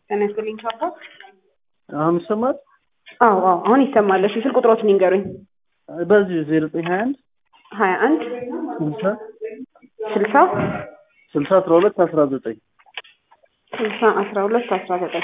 ጤና ይስጥልኝ ቻፓ። አሁን ይሰማል? አዎ አዎ አሁን ይሰማል። እሺ ስልክ ቁጥሮትን ይንገሩኝ። በዚህ ዜሮ ዘጠኝ ሀያ አንድ ሀያ አንድ ስልሳ ስልሳ ስልሳ አስራ ሁለት አስራ ዘጠኝ ስልሳ አስራ ሁለት አስራ ዘጠኝ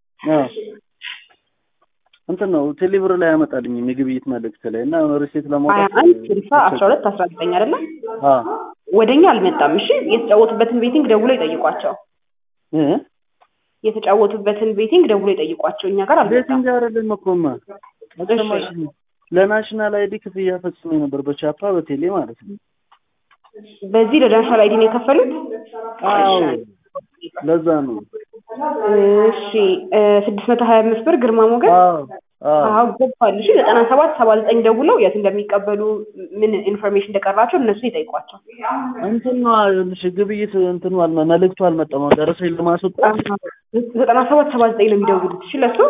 እንትን ነው ቴሌብር ላይ ያመጣልኝ የግብይት መልእክት ላይ እና ሪሴት ሀያ ለማውጣት አንድ ስልሳ አስራ ሁለት አስራ ዘጠኝ አይደለም አ ወደኛ አልመጣም። እሺ የተጫወቱበትን ቤቲንግ ደውሎ ይጠይቋቸው። እ የተጫወቱበትን ቤቲንግ ደውሎ ይጠይቋቸው። እኛ ጋር አልመጣም። ቤቲንግ አይደለም እኮማ አልሰማሽም? ለናሽናል አይዲ ክፍያ ፈጽሞ ነበር በቻፓ በቴሌ ማለት ነው። በዚህ ለናሽናል አይዲ ነው የከፈሉት። አዎ ለዛ ነው። እሺ ስድስት መቶ ሀያ አምስት ብር ግርማ ሞገስ አዎ አዎ አዎ ገብቷል። እሺ ዘጠና ሰባት ሰባ ዘጠኝ ደውለው የት እንደሚቀበሉ ምን ኢንፎርሜሽን እንደቀራቸው እነሱ ይጠይቋቸው። እንትን ነው ይኸውልሽ ግብይት እንትኑ አልመ መልእክቱ አልመጣም። አሁን ደረሰኝ ለማስወጣት ዘጠና ሰባት ሰባ ዘጠኝ ነው የሚደውሉት። እሺ ለሱ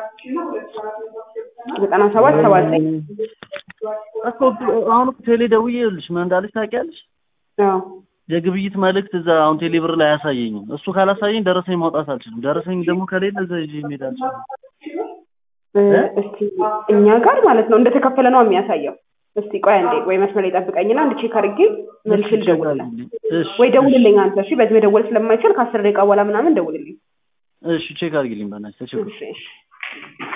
ዘጠና ሰባት ሰባ ዘጠኝ እኮ አሁን እኮ ቴሌ ደውዬ ይኸውልሽ ምን እንዳለች ታውቂያለሽ? አዎ የግብይት መልእክት እዛ አሁን ቴሌ ብር ላይ አያሳየኝም። እሱ ካላሳየኝ ደረሰኝ ማውጣት አልችልም። ደረሰኝ ደግሞ ከሌለ እዛ ይዤ መሄድ አልችልም። እ እስቲ እኛ ጋር ማለት ነው እንደተከፈለ ነው የሚያሳየው። እስቲ ቆይ አንዴ ወይ መስመር ላይ ጠብቀኝና አንድ ቼክ አድርጌ መልሼ ልደውልልህ። እሺ ወይ ደውልልኝ አንተ እሺ። በዚህ መደወል ስለማይችል ከአስር ደቂቃ በኋላ ምናምን ደውልልኝ። እሺ ቼክ አድርጊልኝ በእናትሽ ተቸኩ እሺ እሺ